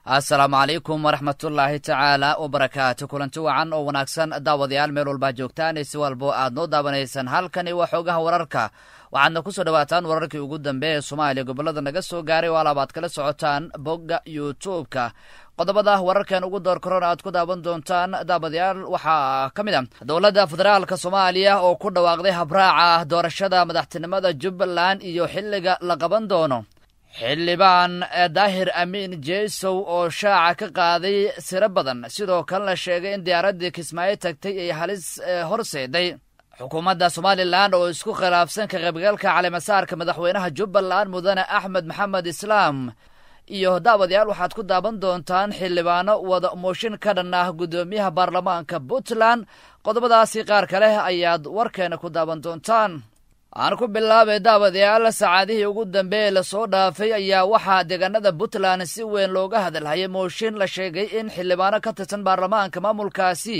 assalaamu calaykum waraxmatullaahi tacaala wabarakaatu kulanti wacan oo wanaagsan daawadayaal meel walbaa joogtaan si walbo aad noo daawanaysaan halkani waa xoogaha wararka waxaadna ku soo dhowaataan wararkii ugu dambeeya ee soomaaliya gobollada naga soo gaaray oo alaabaad kala socotaan bogga youtube-ka qodobada wararkan ugu door korona aad ku daawan doontaan daawadayaal waxaa ka mid a dowladda federaalka soomaaliya oo ku dhawaaqday habraaca doorashada madaxtinimada jubbaland iyo xilliga la qaban doono xildhibaan daahir amiin jesow oo shaaca ka qaaday siro badan sidoo kalena sheegay in diyaaraddii kismaayo tagtay ay halis horseeday xukuumadda somalilan oo isku khilaafsan ka qaybgalka caleemasaarka madaxweynaha jubbaland mudane axmed maxamed islaam iyo daawadayaal waxaad ku daawan doontaan xildhibaano wada mooshin ka dhan ah guddoomiyaha baarlamaanka puntland qodobadaasi qaar ka leh ayaad warkeena ku daawan doontaan aan ku bilaabay daawadayaal saacadihii ugu dambeeye lasoo dhaafay ayaa waxaa deegaanada puntland si weyn looga hadalhayay mooshin la sheegay in xildhibaano ka tirsan baarlamaanka maamulkaasi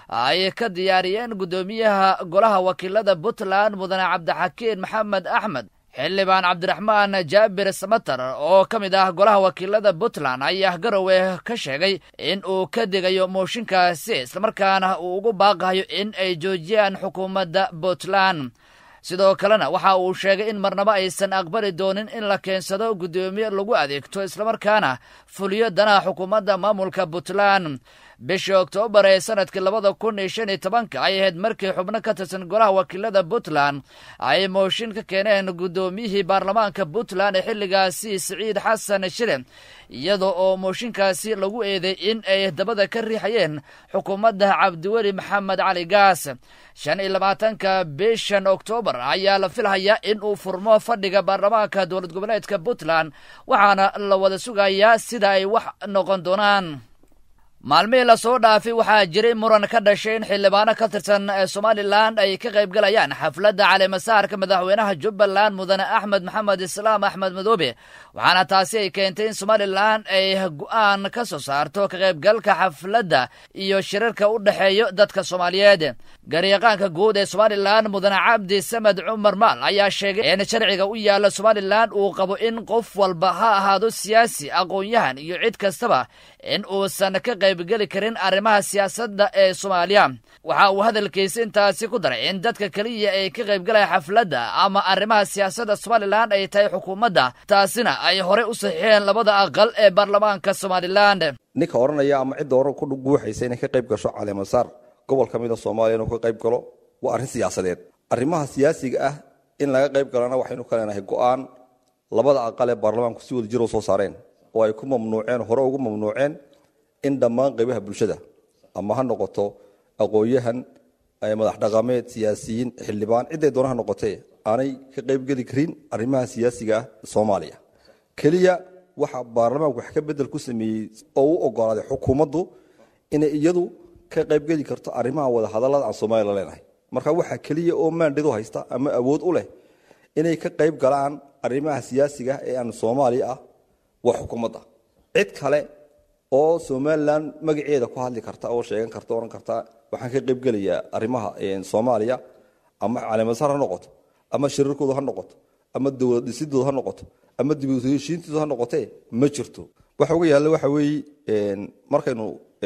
ay ka diyaariyeen guddoomiyaha golaha wakiilada puntland mudane cabdixakiin maxamed axmed xildhibaan cabdiraxmaan jaabir samatar oo ka mid ah golaha wakiilada puntland ayaa garowe ka sheegay in uu ka digayo mooshinkaasi islamarkaana uu ugu baaqayo in ay joojiyaan xukuumadda puntland sidoo kalena waxa uu sheegay in marnabo aysan aqbali doonin in la keensado guddoomiye lagu adeegto islamarkaana fuliyo danaha xukuumadda maamulka puntland bishii oktoobar ee sanadkii labada kun iyo shan iyo tobanka ay ahayd markii xubno ka tirsan golaha wakiilada puntland ay mooshin ka keeneen guddoomiyihii baarlamaanka puntland ee xilligaasi siciid xasan shire iyada oo mooshinkaasi lagu eeday in ay dabada ka riixayeen xukuumadda cabdiweli maxamed cali gaas shan iyo labaatanka bishan oktoobar ayaa la filhayaa in uu furmo fadhiga baarlamaanka dowlad goboleedka puntland waxaana la wada sugayaa sida ay wax noqon doonaan maalmihii lasoo dhaafay waxaa jiray muran ka dhashay in xildhibaano ka tirsan somalilan ay ka qayb galayaan xafladda caleemasaarka madaxweynaha jubbaland mudane axmed maxamed islaam axmed madoobe waxaana taasi ay keentay in somalilan ay go'aan ka soo saarto ka qaybgalka xafladda iyo shirarka u dhexeeyo dadka soomaaliyeed garyaqaanka guud ee somalilan mudane cabdi samed cumar maal ayaa sheegay in sharciga u yaalla somalilan uu qabo in qof walba ha ahaado siyaasi aqoon-yahan iyo cid kastaba in uusan ka qaybgeli karin arrimaha siyaasadda ee soomaaliya waxa uu hadalkiisa intaasi ku daray in dadka keliya ay ka qaybgalaya xafladda ama arrimaha siyaasadda somalilan ay tahay xukuumadda taasina ay horey u saxiixeen labada aqal ee baarlamaanka somalilan ninka odhanaya ama cidda hore ku guuxaysa inay ka qayb gasho caleemasaar gobol ka mida soomaaliya inuu ka qayb galo waa arrin siyaasadeed arrimaha siyaasiga ah in laga qayb galana waxaynu ka leenahay go'aan labada aqal ee baarlamaanku si wada jir u soo saareen oo ay ku mamnuuceen hore ugu mamnuuceen in dhammaan qaybaha bulshada ama ha noqoto aqoon-yahan madax dhaqameed siyaasiyiin xildhibaan cidday doonaha noqotee aanay ka qaybgeli karin arrimaha siyaasiga ah soomaaliya keliya waxa baarlamaanku wax ka bedel ku sameeyey oo u ogolaaday xukuumaddu inay iyadu ka qaybgeli karto arrimaha wada hadallada aan soomaaliya la leenahay marka waxaa keliya oo maandhidu haysta ama awood u leh inay ka qayb galaan arrimaha siyaasiga ee aan soomaaliya ah waa xukuumadda cid kale oo somalilan magaceeda ku hadli karta oo sheegan karta ohan karta waxaan ka qaybgelayaa arrimaha soomaaliya ama caleemasaar ha noqoto ama shirarkooda ha noqoto ama dowlad dhisidooda ha noqoto ama dibheshiintooda ha noqotee ma jirto waxa uga yaalla waxa weeye markaynu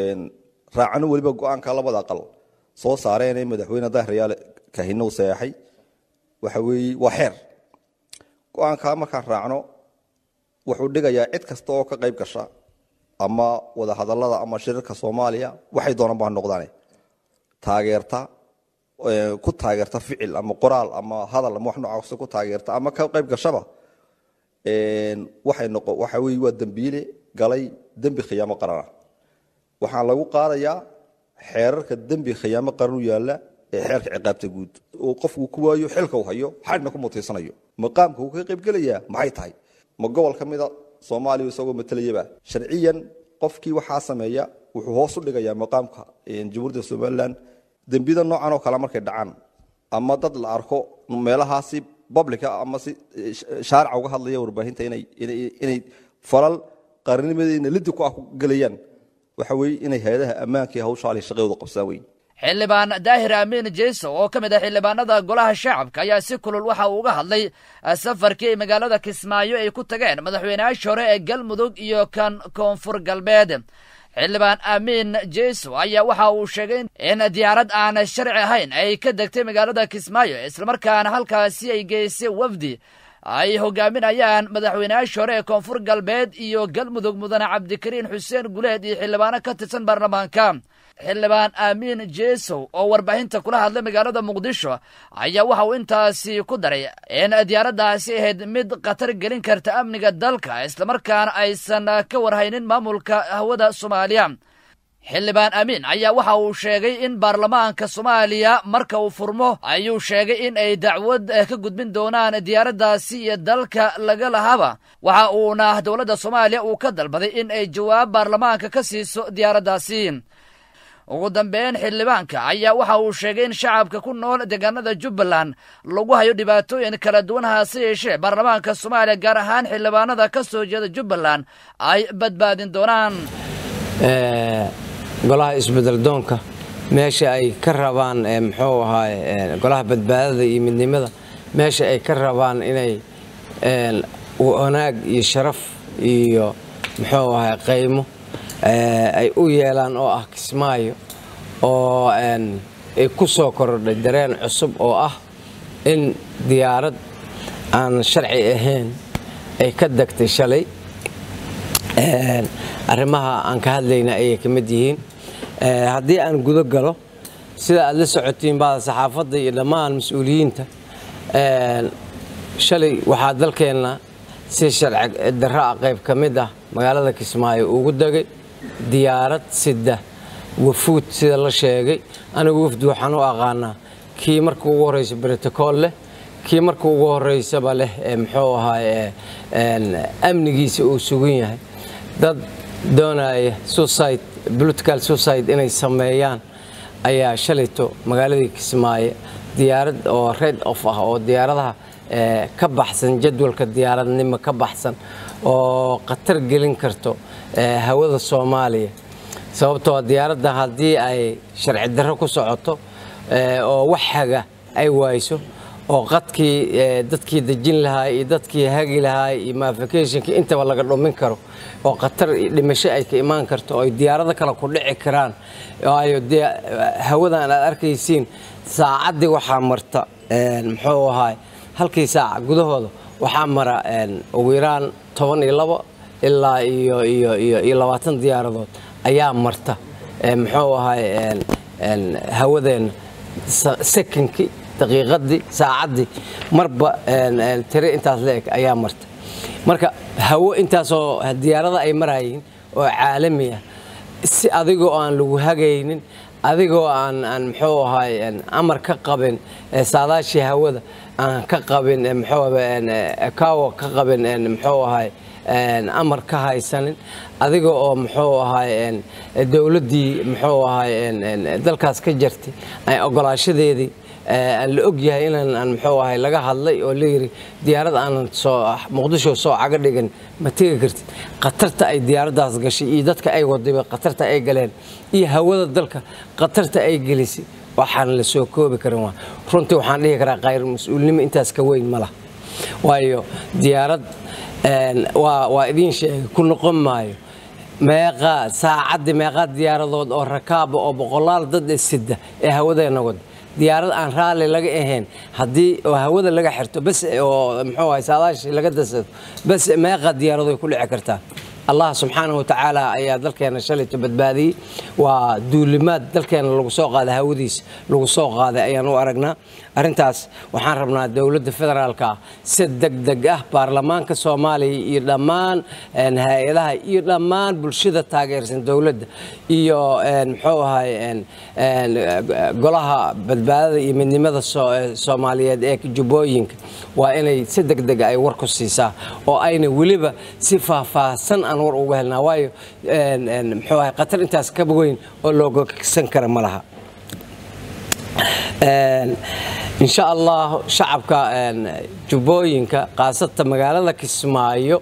raacano weliba go-aanka labada aqal soo saareenee madaxweyne daahiryaale kahino sayaxay waxa weeye waa xeer go-aankaa markaan raacno wuxuu dhigayaa cid kasta oo ka qayb gasha ama wada hadallada ama shirarka soomaaliya waxay doonaan baa noqdaane taageerta ku taageerta ficil ama qoraal ama hadal ama wax noocaas ku taageerta ama ka qayb gashaba waxay noqo waxa weeye waa dembiile galay dembi khiyaamo qarana waxaan lagu qaadayaa xeerarka dembi khiyaamo qaran u yaalla ee xeerka ciqaabta guud oo qofku ku waayo xilka u hayo xadhna ku mutaysanayo maqaamka uu ka qaybgelayaa maxay tahay ma gobol ka mida soomaaliya isagoo matalayaba sharciyan qofkii waxaa sameeya wuxuu hoos u dhigayaa maqaamka jamhuuriyadda somalilan dembiyada noocan oo kale markay dhacaan ama dad la arko meelahaasi publica ama si shaarica uga hadlaya warbaahinta inay falal qarinimadeena lidi ku ah ku gelayaan waxa weeye inay hay-adaha ammaanka iyo hawsha ali shaqadooda qabsaan weyn xildhibaan daahir amiin jeyso oo ka mid ah xildhibaanada golaha shacabka ayaa si kulul waxa uu uga hadlay safarkii magaalada kismaayo ay ku tageen madaxweyneyaashii hore ee galmudug iyo kan koonfur galbeed xildhibaan amiin jeyso ayaa waxa uu sheegay in diyaarad aan sharci ahayn ay ka degtay magaalada kismaayo islamarkaana halkaasi ay geysay wafdi ay hogaaminayaan madaxweyneyaashii hore ee koonfur galbeed iyo galmudug mudane cabdikariin xuseen guleed iyo xildhibaano ka tirsan baarlamaanka xildhibaan amiin jesow oo warbaahinta kula hadlay magaalada muqdisho ayaa waxa uu intaasi ku daray in diyaaraddaasi ahayd mid khatar gelin karta amniga dalka islamarkaana aysan ka warhaynin maamulka hawada soomaaliya xildhibaan amiin ayaa waxa uu sheegay in baarlamaanka soomaaliya marka uu furmo ayuu sheegay in ay dacwad ka gudbin doonaan diyaaraddaasi iyo dalka laga lahaba waxa uuna dowladda soomaaliya uu ka dalbaday in ay jawaab baarlamaanka ka siiso diyaaraddaasi ugu dambeyn xildhibaanka ayaa waxa uu sheegay in shacabka ku nool deegaanada jubbaland lagu hayo dhibaatooyin kala duwan hase yeeshee baarlamaanka soomaaliya gaar ahaan xildhibaanada ka soo jeeda jubbaland ay badbaadin doonaan golaha isbedeldoonka meesha ay ka rabaan muxuu ahaay golaha badbaadada iyo midnimada meesha ay ka rabaan inay wanaag iyo sharaf iyo muxuu ahaay qaymo ay u yeelaan oo ah kismaayo oo ay ku soo korodhay dareen cusub oo ah in diyaarad aan sharci ahayn ay ka degtay shalay arrimaha aan ka hadlayna ayay ka mid yihiin haddii aan gudo galo sida aad la socotiin bada saxaafadda iyo dhammaan mas-uuliyiinta shalay waxaa dalkeenna si sharci darro ah qayb ka mid ah magaalada kismaayo ugu degay diyaarad sida wafuud sida la sheegay anigu wafdi waxaan u aqaanaa kii marka ugu horreysa brotocool leh kii marka ugu horreysaba leh muxuu ahaay amnigiisa uu sugan yahay dad doonaya suicide political suicide inay sameeyaan ayaa shalayto magaaladii kismaayo diyaarad oo red off ah oo diyaaradaha ka baxsan jadwalka diyaaradnimo ka baxsan oo khatar gelin karto hawada soomaaliya sababtoo diyaaradda haddii ay sharci darro ku socoto oo wax haga ay waayso oo qadkii dadkii dejin lahaa iyo dadkii hagi lahaa iyo mafikationkii intaba laga dhumin karo oo khatar dhimasho ay ka imaan karto oo ay diyaarado kale ku dhici karaan waayo dee hawadan aad arkaysiin saacaddii waxaa marta muxuu ahaay halkii saaca gudahooda waxaa mara ugu yaraan toban iyo labo ilaa iyo iyo iyo iyo labaatan diyaaradood ayaa marta muxuu ahaay hawadeenna sekonkii daqiiqadii saacaddii marba tire intaas la-eg ayaa marta marka hawo intaasoo diyaarada ay marayiin oo caalami ah si adigoo aan lagu hagaynin adigoo aan aan muxuu ahaay amar ka qabin saadaashii hawada aan ka qabin muxuu kawo ka qabin muxuu ahaay amar ka haysanin adiga oo muxuu ahaay dowladdii muxuu ahaay dalkaas ka jirtay ogolaashadeedii aan la og yahay inaan aan muxuu ahay laga hadlay oo layidhi diyaarad aanan soo muqdisho soo caga dhigan ma tegi kartid khatarta ay diyaaraddaas gashay iyo dadka ay wadayba khatarta ay galeen iyo hawada dalka khatarta ay gelisay waxaan la soo koobi karin waa runtii waxaan dhihi karaa khayr mas-uulnimo intaas ka weyn ma laha waayo diyaarad waa waa idiin sheegay ku noqon maayo meeqaa saacaddii meeqaa diyaaradood oo rakaaba oo boqolaal dad sida ee hawadeena wada diyaarad aan raalli laga ahayn haddii oo hawada laga xirto bas oo muxuu ahay saadaashii laga dasado bas meeqa diyaaradoy ku dhici kartaa allah subxaanahu watacaala ayaa dalkeena shalayto badbaadiyey waa duulimaad dalkeena lagu soo qaaday hawadiisa lagu soo qaaday ayaan u aragnaa arrintaas waxaan rabnaa dowladda federaalka ah si degdeg ah baarlamaanka soomaaliya iyo dhammaan hay-adaha iyo dhammaan bulshada taageersan dowladda iyo muxuu ahay golaha badbaadada iyo midnimada soomaaliyeed ee jubbooyinka waa inay si degdega ay war ku siisaa oo ayna weliba si faahfaahsan aan war uga helnaa waayo muxuu ahay khatar intaas ka weyn oo looga ksan kara ma laha insha allah shacabka jubbooyinka khaasata magaalada kismaayo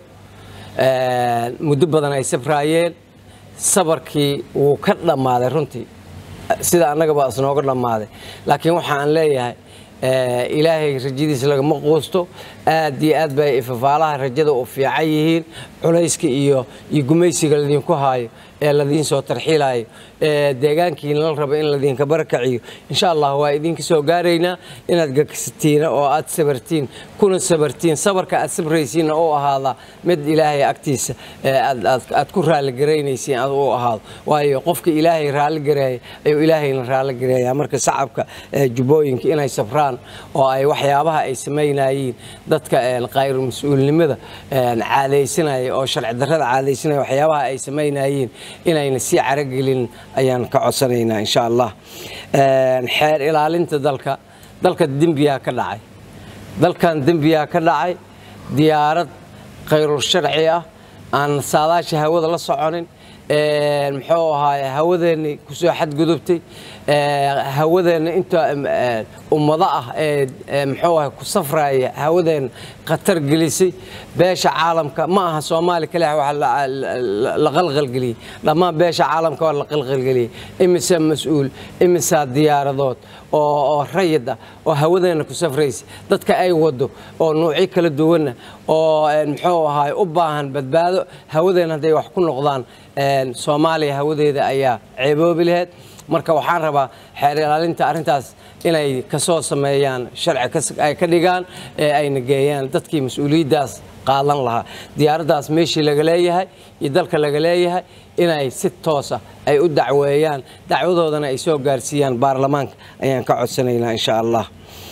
muddo badan ay safraayeen sabarkii wuu ka dhammaaday runtii sida annagaba isnooga dhammaaday laakiin waxaan leeyahay ilaahay rajadiisa lagama quusto aad iyo aad bay ifafaalaha rajada u fiican yihiin culayska iyo iyo gumaysiga ladinku haayo ee ladiin soo tarxiilayo ee deegaankiina la rabo in ladinka barakaciyo insha allah waa idinka soo gaaraynaa inaad gagsatiina oo aad sabartiin kuna sabartiin sabarka aad sabraysiinna u ahaada mid ilaahay agtiisa aad ku raalligaraynaysiin ad u ahaado waayo qofka ilaahay raalligareeya ayuu ilaahayna raalligareeyaa marka shacabka jubbooyinka inay sabraan oo ay waxyaabaha ay samaynayiin dadka qayr mas-uulnimada caadaysanaya oo sharci darrada caadaysanaya waxyaabaha ay samaynayiin inayna sii caragelin ayaan ka codsanaynaa insha allah xeer ilaalinta dalka dalka dembiyaa ka dhacay dalkan dembiyaa ka dhacay diyaarad khayrul sharci ah aan saadaasha hawada la soconin muxuu ahaay hawadeenni kusoo xadgudubtay hawadeenna inta ummado ah ee muxuu ahay ku safraya hawadeenna khatar gelisay beesha caalamka ma aha soomaali kaliya wax la qalqalgeliyey dhammaan beesha caalamka waa la qalqalgeliyey imise mas-uul imisaa diyaaradood oo rayid ah oo hawadeenna ku safraysa dadka ay wado oo nuucyo kala duwanna oo muxuu ahaay u baahan badbaado hawadeenna hadday wax ku noqdaan soomaaliya hawadeeda ayaa ceeboobi laheyd marka waxaan rabaa xeer ilaalinta arrintaas inay kasoo sameeyaan sharci ay ka dhigaan ee ayna geeyaan dadkii mas-uuliyaddaas qaadan lahaa diyaaraddaas meeshii laga leeyahay iyo dalka laga leeyahay inay si toosa ay u dacweeyaan dacwadoodana ay soo gaarsiiyaan baarlamaanka ayaan ka codsanaynaa insha allah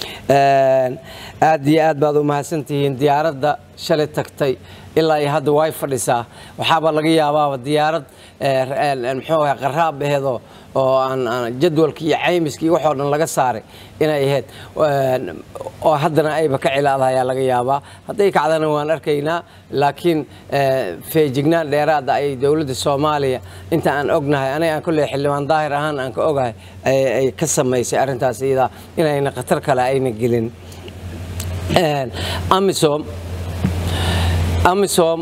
aad iyo aad baad u mahadsantihiin diyaaradda shalay tagtay ilaa iyo hadda way fadhisaa waxaaba laga yaabaaba diyaarad muxuu ahay qaraab aheedoo oo aan jadwalka iyo caymiska iyo waxoo dhan laga saaray inay ahayd oo haddana ayba ka cilaadaha ayaa laga yaabaa hadday kacdana waan arkaynaa laakiin feejignaan dheeraada ay dowladda soomaaliya inta aan ognahay aniga aan kolley xildhibaan daahir ahaan aan ka ogahay ay ka samaysay arrintaas iyadaa inayna khatar kale ayna gelin amisom amisom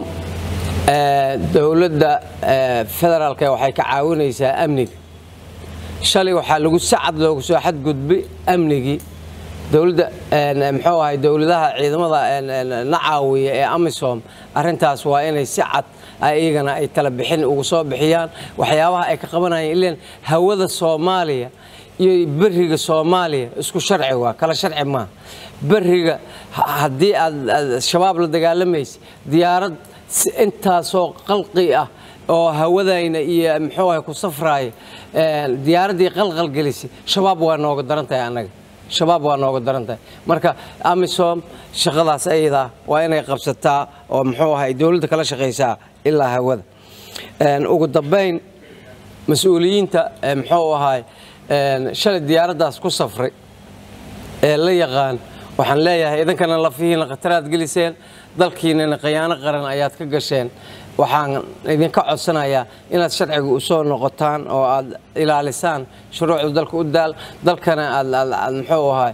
dowladda federaalka waxay ka caawinaysaa amniga shalay waxaa lagu sacad loogu soo xadgudbay amnigii dowladda muxuu ahay dowladaha ciidamada na caawiya ee amisom arrintaas waa inay si cad iyagana ay tala bixin ugu soo bixiyaan waxyaabaha ay ka qabanayaan ilan hawada soomaaliya iyo beriga soomaaliya isku sharci waa kala sharci maaha beriga haddii aad shabaab la dagaalamaysa diyaarad intaasoo qalqi ah oo hawadayna iyo muxuu ahay ku safraaya diyaaraddii qalqal gelisay shabaab waa nooga daran tahay annaga shabaab waa nooga daran tahay marka amisom shaqadaas ayadaa waa inay qabsataa oo muxuu ahay dowladda kala shaqaysaa ilaa hawada ugu dambayn mas-uuliyiinta muxuu ahay shalay diyaaraddaas ku safray ee la yaqaan waxaan leeyahay idankana lafihiina khataraad geliseen dalkiinana khiyaano qaran ayaad ka gasheen waxaan idinka codsanayaa inaad sharciga u soo noqotaan oo aad ilaalisaan shuruucda dalka u daal dalkana aad muxuu ahaa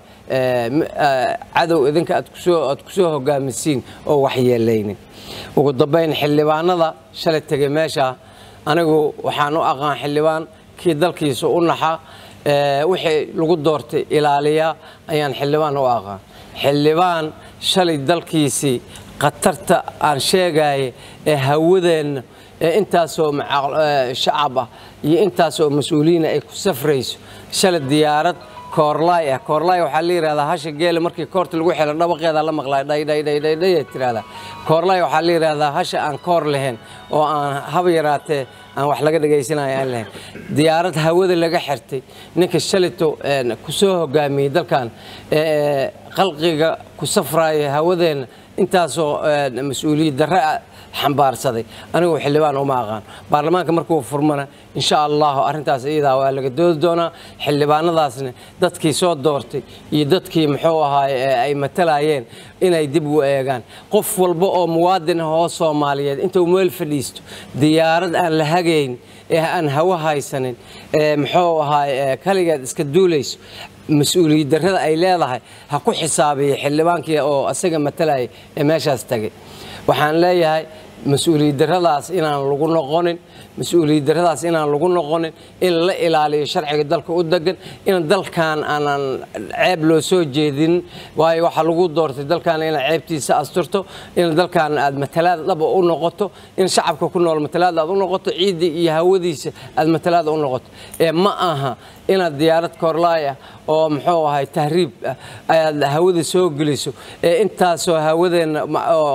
cadow idinka aad kusoo hogaamisiin oo waxyeelaynin ugu dambayn xildhibaanada shalay tegay meesha anigu waxaan u aqaan xildhibaan kii dalkiisa u naxa wixii lagu doortay ilaaliya ayaan xildhibaan u aqaan xildhibaan shalay dalkiisii khatarta aan sheegaya ee hawadeenna ee intaasoo shacab ah iyo intaasoo mas-uuliyiina ay ku safrayso shalay diyaarad koorlaay ah koorlaay waxaa la yidhahdaa hasha geela markii koorta lagu xelo dhawaqeeda la maqlaa dhaydhaydhaydhaydhay tirahdaa koorlaay waxaa la yidhahdaa hasha aan koor lahayn oo aan haba yaraatee aan wax laga dhagaysanayo aan lahayn diyaarad hawada laga xirtay ninka shalito ku soo hogaamiyey dalkan qalqiga ku safraaya hawadeenna intaasoo mas-uuliyad darre xambaarsaday anigu xildhibaan uma aqaan baarlamaanka markuu furmana insha allahu arrintaas iyadaa waa laga doodi doonaa xildhibaanadaasna dadkii soo doortay iyo dadkii muxuu ahaay ay matalayeen inay dib u eegaan qof walba oo muwaadin ah oo soomaaliyeed intuu meel fadhiisto diyaarad aan la hagayn ee aan hawo haysanin ee muxuu ahaay kaligeed iska duulayso mas-uuliyad darrada ay leedahay ha ku xisaabiya xildhibaankii oo asaga matalaya ee meeshaas tagay waxaan leeyahay mas-uuliyad darradaas inaan lagu noqonin mas-uuliyad darradaas inaan lagu noqonin in la ilaaliyo sharciga dalka u degan in dalkan aanan ceeb loo soo jeedin waayo waxaa lagu doortay dalkan inaad ceebtiisa asturto in dalkan aad matalaad dhaba u noqoto in shacabka ku nool matalaad aad u noqoto ciidda iyo hawadiisa aad matalaad u noqoto ee ma aha inaad diyaarad koorlaay ah oo muxuu ahay tahriib ah ayaad hawada soo geliso ee intaasoo hawadeenna oo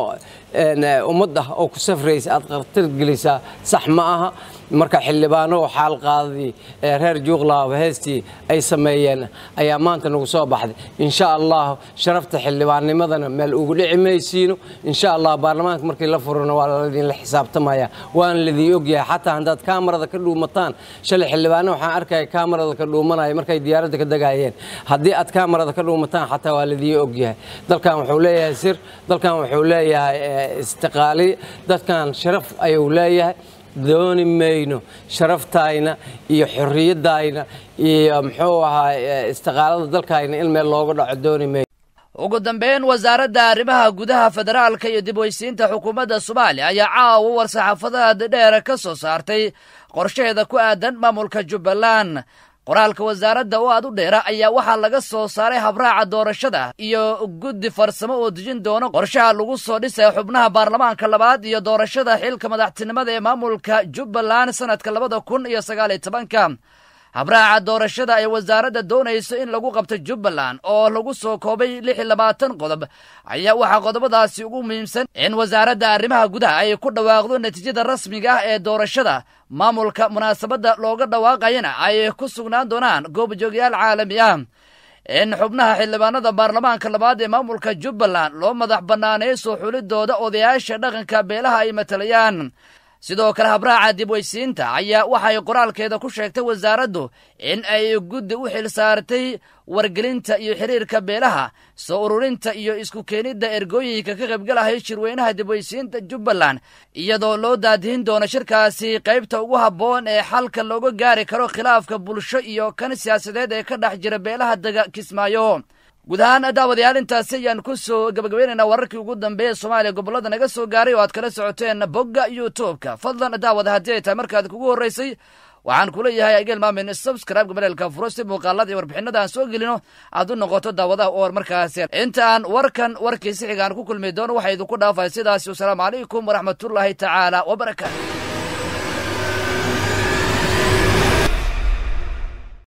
ummad ah oo ku safraysa aad khatar gelisaa sax ma aha marka xildhibaano oo xaal qaadadii reer juuqlaaba heestii ay sameeyeen ayaa maanta nagu soo baxday insha allah sharafta xildhibaannimadana meel ugu dhici maysiino insha allah baarlamaanka markii la furana waa ladinla xisaabtamaya waana ladii ogyahay xataa haddaad kaamarada ka dhuumataan shalay xildhibaano waxaan arkaya kaamarada ka dhuumanaya markay diyaaradda ka degayeen haddii aad kaamarada ka dhuumataan xataa waa ladii ogyahay dalkan wuxuu leeyahay sir dalkan wuxuu leeyahay istiqaaliye dadkan sharaf ayuu leeyahay dooni mayno sharaftayna iyo xorriyadayna iyo muxuu ahaa istiqaalada dalkayna in meel looga dhaco dooni mayno ugu dambeyn wasaaradda arrimaha gudaha federaalka iyo dib weysiinta xukuumadda soomaaliya ayaa caawa war-saxaafadaad dheer ka soo saartay qorshaheeda ku aadan maamulka jubbaland qoraalka wasaaradda oo aad u dheera ayaa waxaa laga soo saaray habraaca doorashada iyo guddi farsamo oo dejin doono qorshaha lagu soo dhisaya xubnaha baarlamaanka labaad iyo doorashada xilka madaxtinimada ee maamulka jubbaland sanadka labada kun iyo sagaaliyo tobanka habraaca doorashada ay wasaaradda doonayso in lagu qabto jubbaland oo lagu soo koobay lix iyo labaatan qodob ayaa waxaa qodobadaasi ugu muhiimsan in wasaaradda arrimaha gudaha ay ku dhawaaqdo natiijada rasmiga ah ee doorashada maamulka munaasabadda looga dhawaaqayana ay ku sugnaan doonaan goobjoogyaal caalami ah in xubnaha xildhibaanada baarlamaanka labaad ee maamulka jubbaland loo madax bannaaneeyo soo xulidooda odayaasha dhaqanka beelaha ay matalayaan sidoo kale habraaca dib weysiinta ayaa waxay qoraalkeeda ku sheegtay wasaaraddu in ay guddi u xil saartay wargelinta iyo xiriirka beelaha soo ururinta iyo isku keenidda ergooyinka ka qaybgalahay shirweynaha dibweysiinta jubbaland iyadoo loo daadihin doono shirkaasi qaybta ugu habboon ee xalka looga gaari karo khilaafka bulsho iyo kan siyaasadeed ee ka dhex jira beelaha dega kismaayo guud ahaan daawadayaal intaasi ayaan ku soo gabagabaynaynaa wararkii ugu dambeeya soomaaliya gobollada naga soo gaaray oo aad kala socoteen bogga youtubeka fadlan daawada haddii ay tahay markaad kugu horraysay waxaan ku leeyahay ageel maamin subscribe gabaleelka furo si muuqaalada iyo warbixinada aan soo gelino aad u noqoto daawadaha oo markaasi inta aan warkan warkiisi xigaan ku kulmi doono waxaa idinku dhaafay sidaasi wasalaamu calaykum waraxmatullaahi tacaala wabarakaatu